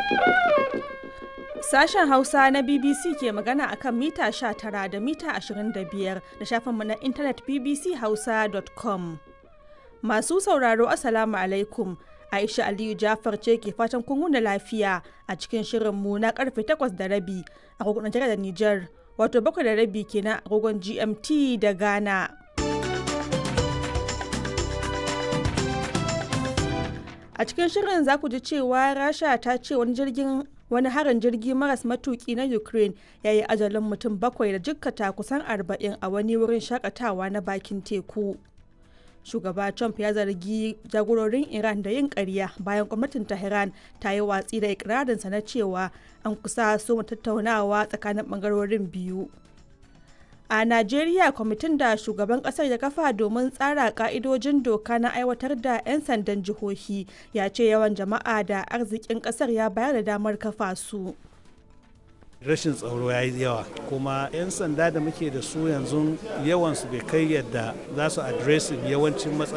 Sashen Hausa na BBC ke magana akan mita 19 da mita 25 da shafinmu na intanet bbchausa.com. Masu sauraro Assalamu alaikum. Aisha Aliyu Jafar ce ke fatan kun wuni lafiya a cikin shirinmu na karfe 8 da rabi a kogon da Nijar, wato 7 da rabi kenan a kogon GMT da Ghana. A cikin shirin za ku ji cewa Rasha ta ce wani jirgin wani harin jirgi maras matuki na Ukraine ya yi ajalin mutum bakwai da jikkata kusan arba'in a wani wurin shakatawa na bakin teku. Shugaba Trump ya zargi jagororin Iran da yin ƙarya bayan gwamnatin Tehran ta yi watsi da ikirarinsa na cewa an kusa so tattaunawa tsakanin ɓangarorin biyu. A Najeriya kwamitin da shugaban kasar ya kafa domin tsara ka'idojin doka na aiwatar da 'yan sandan jihohi ya ce yawan jama'a da arzikin kasar ya bayar da damar kafa su. rashin tsaro ya yi yawa kuma 'yan sanda da muke da su yanzu yawansu bai kai yadda za su adresin yawancin